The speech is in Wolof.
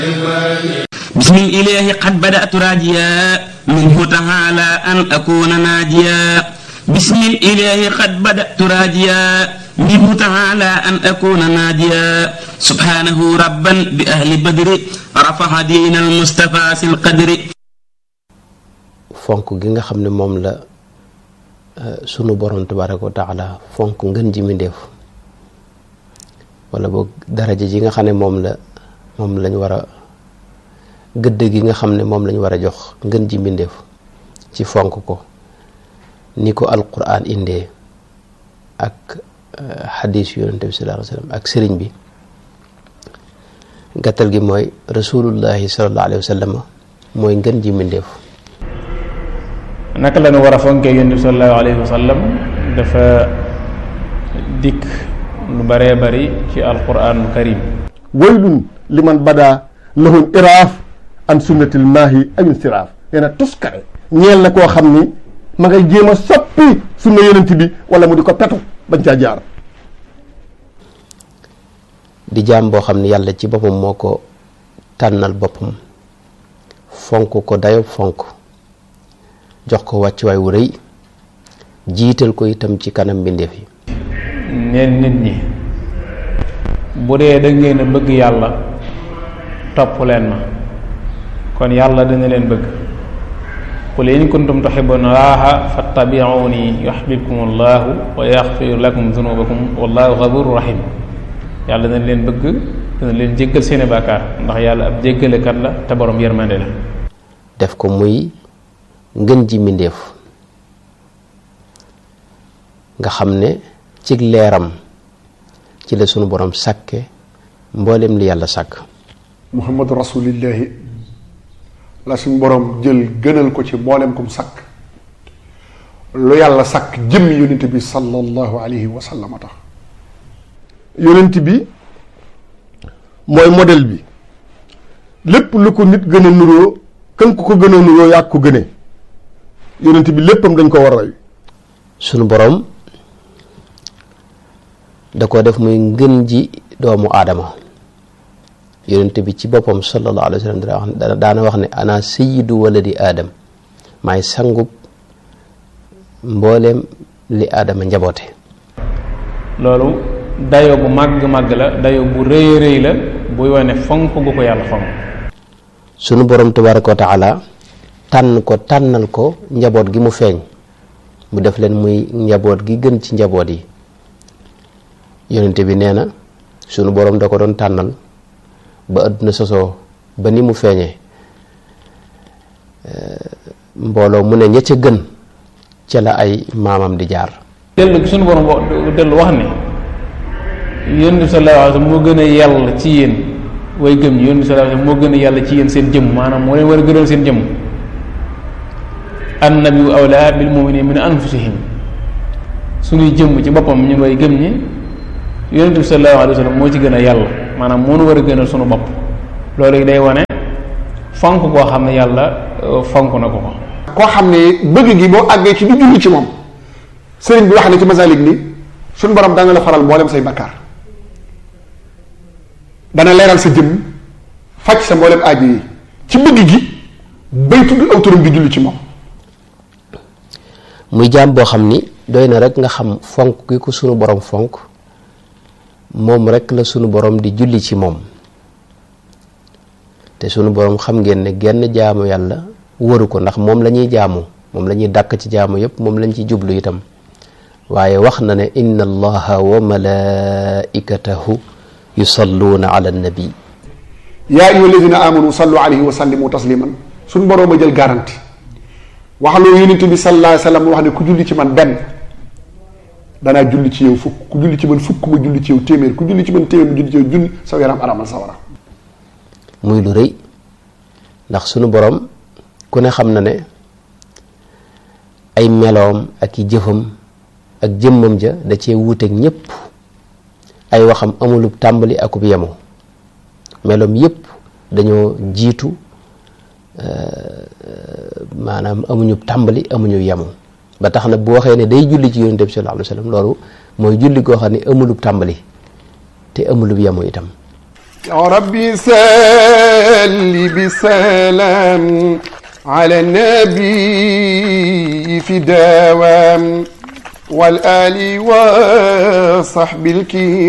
بسم الإله قد بدأت راجيا منه تعالى أن أكون ناجيا بسم الإله قد بدأت راجيا منه تعالى أن أكون ناجيا سبحانه ربا بأهل بدر رفع دين المصطفى في القدر fonk gi nga xam ne moom la sunu borom tabaraka wa taala fonk ngën ji mindéef wala boog daraja ji nga xam ne moom la moom lañ war a gëdd gi nga xam ne moom lañ war a jox ngën ji mbindéef ci fonk ko ni ko alquran indee ak xadis yonente bi sallallahu alayhi wa sallam ak sëriñ bi gàttal gi mooy rasulullahi sallallahu alayhi wa sallam mooy ngën ji mbindéef naka la ñu war a fonkee yonent bi sallallahu alayhi wa sallam dafa dikk lu baree bari ci alquranul karim waylun liman bada lahum iraaf an sunnatil maahi amin siraaf nee na tuskare ñeel na koo xam ni ma ngay jéem a soppi sunna yonent bi wala mu di ko petu bañ caa jaar di jaam boo xam ne yàlla ci boppam moo ko tànnal boppam fonk ko dayob fonk jox ko wàccuwaay wu rëy jiital ko itam ci kanam mbindeef yi neen nit ñi bu dee da ngeen a bëgg yàlla topp leen ma kon yàlla dina leen bëgg qul in kuntum tuhibbuna allaha fattabi'uni yuhibbukum allahu wa yaghfir lakum dhunubakum wallahu ghafurur rahim yàlla dina leen bëgg dina leen jéggal seeni bàkkaar ndax yàlla ab jéggalekat la te borom yërmande la def ko muy ngën ji mbindéef nga xam ne ci leeram ci la sunu borom sàkke mboolem li yàlla sàkk muhammadu rasulillahi la suñu borom jël gënal ko ci mboolem kum sàkk lu yàlla sàkk jëm yonent bi sallallahu alayhi wa sallam tax yonent bi mooy modèle bi lépp lu ko nit gën a nuroo kan ku ko gën a nuroo yaa ko gënee yonent bi léppam dañ ko war a roy sunu borom da ko def muy ngën ji doomu aadama yonent bi ci boppam sallallahu alayhi wa sallam daana wax ne ana sayyidu waladi aadam maay sangub mbooleem li aadama njaboote loolu dayo bu màgg-màgg la dayo bu rëy rëy la buy wane fonk gu ko yàlla fonk sunu borom tabaraka wa taala tànn ko tànnal ko njaboot gi mu feeñ mu def leen muy njaboot gi gën ci njaboot yi yonente bi nee na sunu borom da ko doon tànnal ba àdduna sosoo ba ni mu feeñee mbooloo mu ne ña ca gën ca la ay maamam di jaar dellu sunu borom dellu wax ne yonent bi sallallahu alayhi wasallam moo gën a yàlla ci yéen way gëm ñi yonent bi sallallahu alayhi wasallam moo gën a yàlla ci yéen seen jëmm maanaam moo leen war a gënal seen jëmm annabiyu awlaa bil mu'minina min anfusihim suñuy jëmm ci boppam ñun way gëm ñi yonent bi sallallahu alayhi wasallam moo ci gën a yàlla maanaam moo nu war a gënal sunu bopp loolu day wane fonk koo xam ne yàlla fonk na ko ko koo xam ne bëgg gi boo àggee ci du julli ci moom sëriñ bi wax ne ci masalik ni suñu borom dana la faral mboolem say bakkaar dana leeral sa jëmm faj sa mboolem aajo yi ci bëgg gi bay tudd aw turam di julli ci moom muy jaam boo xam ni doy na rek nga xam fonk gi ko sunu borom fonk moom rek la sunu borom di julli ci moom te sunu borom xam ngeen ne genn jaamu yàlla wëru ko ndax moom la ñuy jaamu moom la ñuy dàkk ci jaamu yépp moom lañ ci jublu itam waaye wax na ne inna allaha wa malaikatahu yusalluuna ala nabi yaa ayyuha alladina amanu sallu alayhi wa sallimu tasliman suñ boroom a jël garanti wax loo yonent bi sallallahu alayhi wa sallam wax ne ku julli ci man benn danaa julli ci yow fukk ku julli ci man fukk ma julli ci yow téeméer ku julli ci man téeméer ma julli ci yow junni sa yaram aramal sa wara muy lu rëy ndax sunu borom ku ne xam na ne ay meloom ak i jëfam ak jëmmam ja da cee wuuteeg ñépp ay waxam amulub tàmbali akub yemu meloom yépp dañoo jiitu maanaam amuñu tàmbali amuñu yemu ba tax na bu waxee ne day julli ci yonent bi sallallahu alayhi wa sallam loolu mooy julli goo xam ne amulub tàmbali te amulub yemu itam يا ربي سل بسلام على النبي في دوام والآل وصحب الكرام